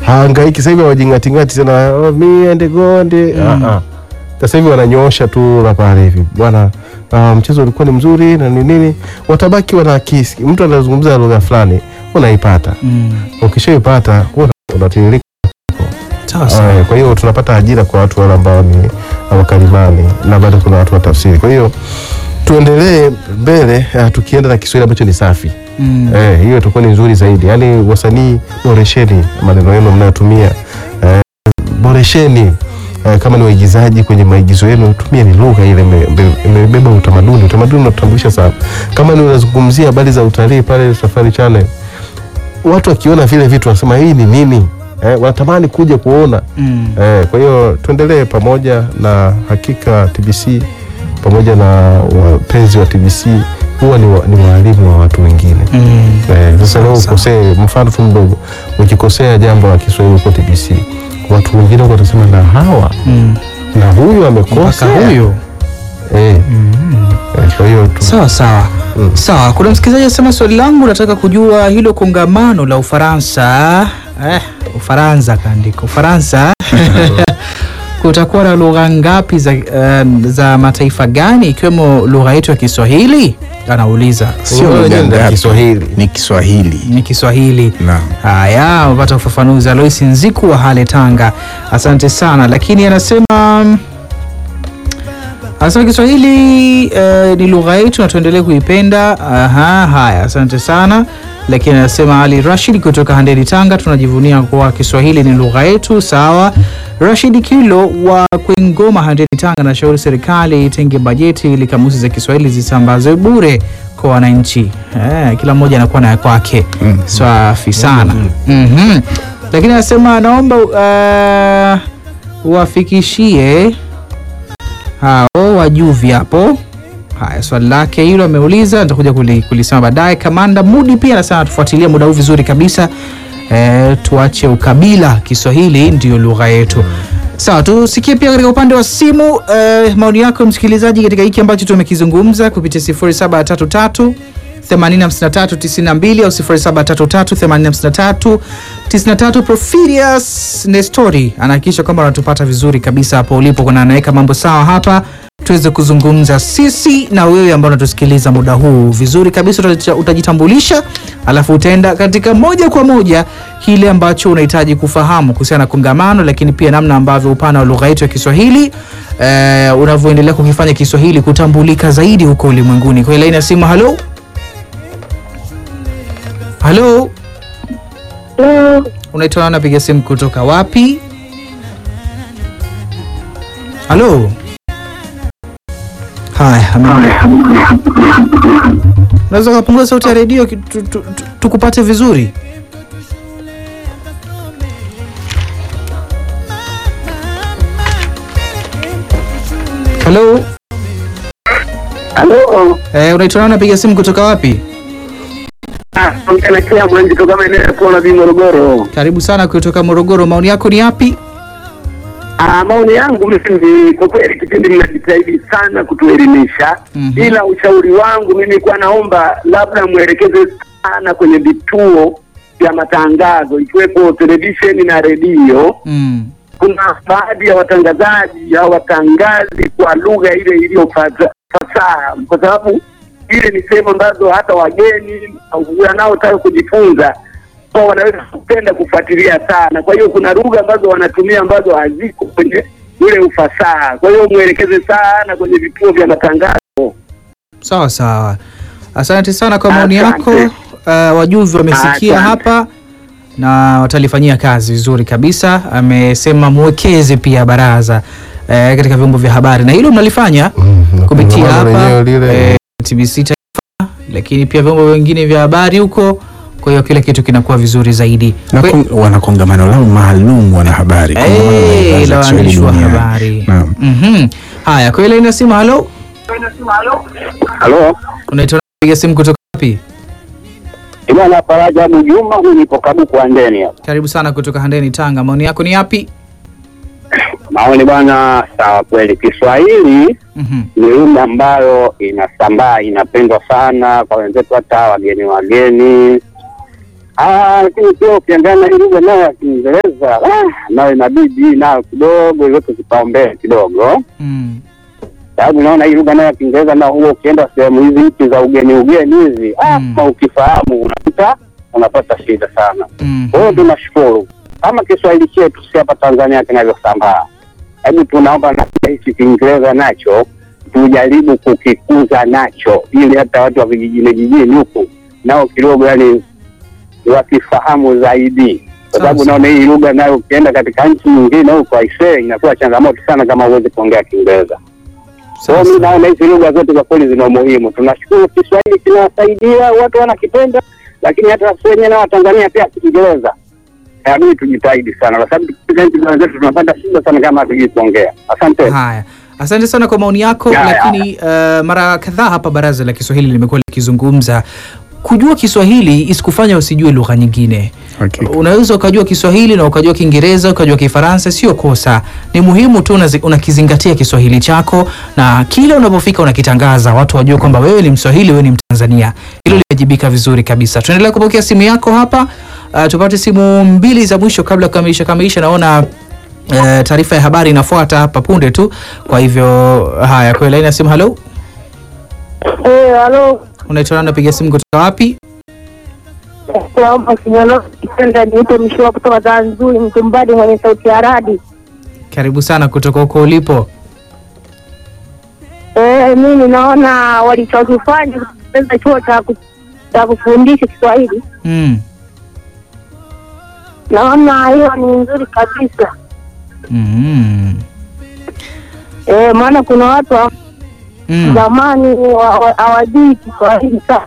haangaiki sasa hivi hawajingatingati tena oh, me and gonde Mm. ah, ah. Sasa hivi wananyoosha tu la pale hivi bwana, ah, mchezo ulikuwa ni mzuri na ni nini, watabaki wanakisi. Mtu anazungumza lugha fulani unaipata, Mm. ukishaipata huwa unatiririka. Sawa sawa. Ah, Kwa hiyo tunapata ajira kwa watu wale ambao ni wakalimani na bado kuna watu wa tafsiri. Kwa hiyo tuendelee mbele ah, tukienda na Kiswahili ambacho ni safi. Mm. Eh, hiyo itakuwa ni nzuri zaidi. Yaani wasanii boresheni maneno yenu mnayotumia. Eh, boresheni eh, kama ni waigizaji kwenye maigizo yenu tumie ni lugha ile ime- ime- imebeba utamaduni. Utamaduni unatutambulisha sana. Kama ni unazungumzia habari za utalii pale Safari Channel, watu wakiona vile vitu wanasema hii ni nini? Eh, wanatamani kuja kuona. Mm. Eh, kwa hiyo tuendelee pamoja na hakika TBC pamoja na wapenzi wa TBC huwa ni, wa, ni waalimu wa watu wengine. Mm. Eh, sasa leo Sawa. ukosee, mfano tu mdogo, ukikosea jambo la Kiswahili huko TBC, watu wengine huko watasema na hawa Mm. na huyu amekosa Mpaka huyo. eh, eh, kwa hiyo tu- Sawa sawa. Mm. Sawa, kuna msikilizaji anasema swali langu nataka kujua hilo kongamano la Ufaransa eh, Ufaransa kaandika Ufaransa kutakuwa na lugha ngapi za, um, za mataifa gani ikiwemo lugha yetu ya Kiswahili? Anauliza. Sio Wewe lugha nenda ngapi? Kiswahili. Ni Kiswahili. Ni Kiswahili. Naam. Haya, umepata ufafanuzi. Alois Nziku wa Hale Tanga, asante sana. Lakini anasema anasema Kiswahili eh, ni lugha yetu na tuendelee kuipenda. Aha, haya, asante sana. Lakini anasema Ali Rashid kutoka Handeni Tanga, tunajivunia kuwa Kiswahili ni lugha yetu. Sawa. Rashid Kilo wa Kwengoma, Handeni Tanga, nashauri serikali itenge bajeti ili kamusi za Kiswahili zisambazwe bure kwa wananchi. Eh, kila mmoja anakuwa na ya kwake. Safi sana. Mhm. Lakini anasema naomba uh, wafikishie hao wajuvi hapo. Haya, swali lake hilo ameuliza, nitakuja kuli- kulisema baadaye. Kamanda Mudi pia anasema tufuatilie muda huu vizuri kabisa. E, tuache ukabila, Kiswahili ndiyo lugha yetu. Sawa, tusikie pia katika upande wa simu e, maoni yako msikilizaji katika hiki ambacho tumekizungumza kupitia 0733 85392 au 0733 85393 Profirius Nestori anahakikisha kwamba wanatupata vizuri kabisa hapo ulipo, kuna anaweka mambo sawa hapa tuweze kuzungumza sisi na wewe ambao unatusikiliza muda huu vizuri kabisa. Utaji- Utajitambulisha alafu utaenda katika moja kwa moja kile ambacho unahitaji kufahamu kuhusiana na kongamano, lakini pia namna ambavyo upana wa lugha yetu ya Kiswahili eh, unavyoendelea kukifanya Kiswahili kutambulika zaidi huko ulimwenguni. Kwa hiyo laini ya simu, halo halo, Hello. unaitwa nani? Napiga simu kutoka wapi? Halo. Haya, ame- unaweza ukapunguza sauti ya redio ki- tu- tu- tu- tukupate vizuri. Halo, Halo. eh, unaitwa nani? Napiga simu kutoka wapi? Ah, mtanakea mwanzi toka maeneo ya Kuona Bi Morogoro. Karibu sana kutoka Morogoro. Maoni yako ni yapi? Ah, maoni yangu mimi kwa kweli kipindi mnajitahidi sana kutuelimisha. Mhm. Ila ushauri wangu mimi kwa naomba labda mwelekeze sana kwenye vituo vya matangazo ikiwepo televisheni na redio. Mm. Kuna baadhi ya watangazaji hawatangazi kwa lugha ile iliyo fasa- fasaha, kwa sababu ile ni sehemu ambazo hata wageni au wanaotaka kujifunza kwa wanaweza kupenda kufuatilia sana. Kwa hiyo kuna lugha ambazo wanatumia ambazo haziko kwenye ule ufasaha. Kwa hiyo mwelekeze sana kwenye vituo vya matangazo. Sawa sawa, asante sana kwa maoni Asante. yako. Uh, wajuvi wamesikia Asante. hapa na watalifanyia kazi vizuri kabisa. Amesema mwekeze pia baraza eh, katika vyombo vya habari na hilo mnalifanya Mhm. kupitia Kongamano hapa lenyewe lile. eh, TBC Taifa, lakini pia vyombo vingine vya habari huko. Kwa hiyo kila kitu kinakuwa vizuri zaidi. Na Kwe- kon- wana kongamano lao maalum wanahabari. Kongamano la Eh, idhaa za la Kiswahili waandishi wa duniani. habari. Naam. Mhm. Haya, kwa ile inasema halo, Halo, unaitwa piga simu kutoka wapi? Imana Faraja Mjuma, huyu nipo Kabuku Andeni hapa. Karibu sana kutoka Handeni, Tanga. Maoni yako ni yapi? Maoni bwana, sawa kweli, Kiswahili Mhm. ni lugha ambayo inasambaa, inapendwa sana kwa wenzetu, hata wageni wageni Ah, lakini pia ukiangalia hii lugha nayo ya Kiingereza ah, nayo inabidi nayo kidogo iweke kipaumbele kidogo, Mm. sababu naona hii lugha nayo ya Kiingereza nao huo ukienda sehemu hizi nchi za ugeni ugeni hizi ah, Mm. kama ukifahamu unakuta unapata shida sana. Mm. Kwa hiyo tunashukuru kama Kiswahili chetu si hapa Tanzania kinavyosambaa, hebu tunaomba na hichi Kiingereza nacho tujaribu kukikuza nacho, ili hata watu wa vijijini jijini huku nao kidogo yani wakifahamu zaidi, kwa sababu Sawa, naona hii lugha nayo ukienda katika nchi nyingine huko aisee, inakuwa changamoto sana kama huwezi kuongea Kiingereza. Kwa hiyo mi Sasa. naona hizi lugha zote kwa kweli zina umuhimu. Tunashukuru Kiswahili kinawasaidia watu wanakipenda, lakini hata sisi wenyewe na Watanzania pia Kiingereza inabidi tujitahidi sana, kwa sababu katika nchi za wenzetu tunapata shida sana kama hatujui kuongea. Asante. Haya, asante sana kwa maoni yako. Ya, ya. Lakini uh, mara kadhaa hapa baraza la Kiswahili limekuwa likizungumza kujua Kiswahili isikufanya usijue lugha nyingine. Hakika. Unaweza ukajua Kiswahili na ukajua Kiingereza ukajua Kifaransa, sio kosa. Ni muhimu tu unazi- unakizingatia Kiswahili chako, na kila unapofika unakitangaza, watu wajue kwamba wewe ni Mswahili, wewe ni Mtanzania. Hilo limejibika vizuri kabisa. Tuendelea kupokea simu yako hapa. Uh, tupate simu mbili za mwisho kabla ya kukamilisha kamilisha. Naona Eh, taarifa ya habari inafuata hapa punde tu. Kwa hivyo haya, kwa laini ya simu. Halo, Eh, halo. unaitwa nani? Napiga simu kutoka wapi? Naomba kinyano kitenda niite mshua kutoka Zanzuri mtumbadi mwenye sauti ya radi. Karibu sana kutoka huko ulipo. Eh, mimi naona walichokifanya kutengeneza chuo cha ku- cha kufundisha Kiswahili. Mm. Naona hiyo ni nzuri kabisa. Mm. Eh, maana kuna watu wa Mm. zamani wa- wa- hawajui Kiswahili sana.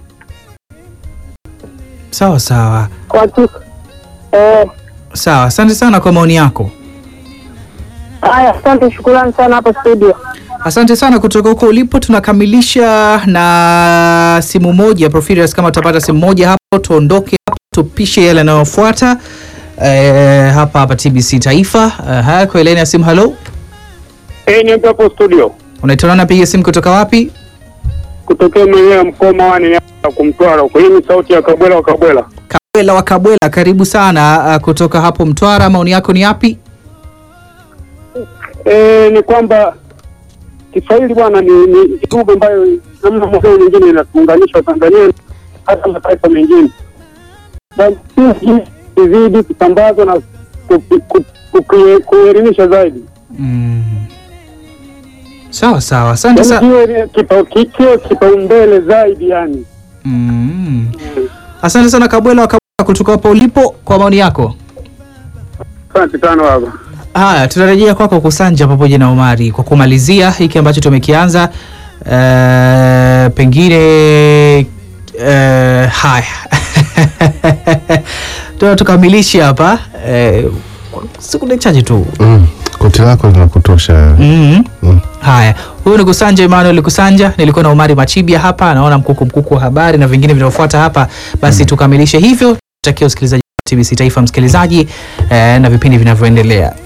Sawa sawa Watu eh, sawa, asante sana kwa maoni yako. haya, asante, shukrani sana hapo studio. Asante sana kutoka huko ulipo. Tunakamilisha na simu moja Profirius, kama tutapata simu moja hapo, tuondoke hapo, tupishe yale yanayofuata eh, hapa hapa TBC Taifa. Uh, haya, kwa laini ya simu. Halo, Eh, ni hapo studio unaitwa nani? Napiga simu kutoka wapi? kutokea mwenyewe mkoma wani ya kumtwara huko. Hii ni sauti ya Kabwela wa Kabwela. Kabwela wa Kabwela, karibu sana uh, kutoka hapo Mtwara. Maoni yako ni yapi? Eh, ni kwamba Kiswahili bwana ni ni lugha ambayo namna moja au nyingine inatuunganisha Tanzania hata mataifa mengine, na sisi izidi kusambazwa na ku- ku- ku- kuelimisha zaidi, Mm. Sawa sawa, asante Yaani sana. kiwe kipa- ki- kiwe kipaumbele zaidi yani. Mm. Asante sana Kabwela wa Kabwela kutoka hapo ulipo kwa maoni yako. Asante sana baba. Haya, tunarejea kwako Kusanja pamoja na Omari kwa kumalizia hiki ambacho tumekianza. Uh, pengine uh, haya tuna tukamilishe hapa uh, sekunde chache tu Mm. Koti lako linakutosha. mm Mm. Haya, huyu ni Kusanja Emmanuel Kusanja, nilikuwa na Omari Machibia hapa, naona mkuku mkuku wa habari na vingine vinavyofuata hapa. Basi tukamilishe hivyo, tutakia usikilizaji wa TBC Taifa msikilizaji, eh, na vipindi vinavyoendelea.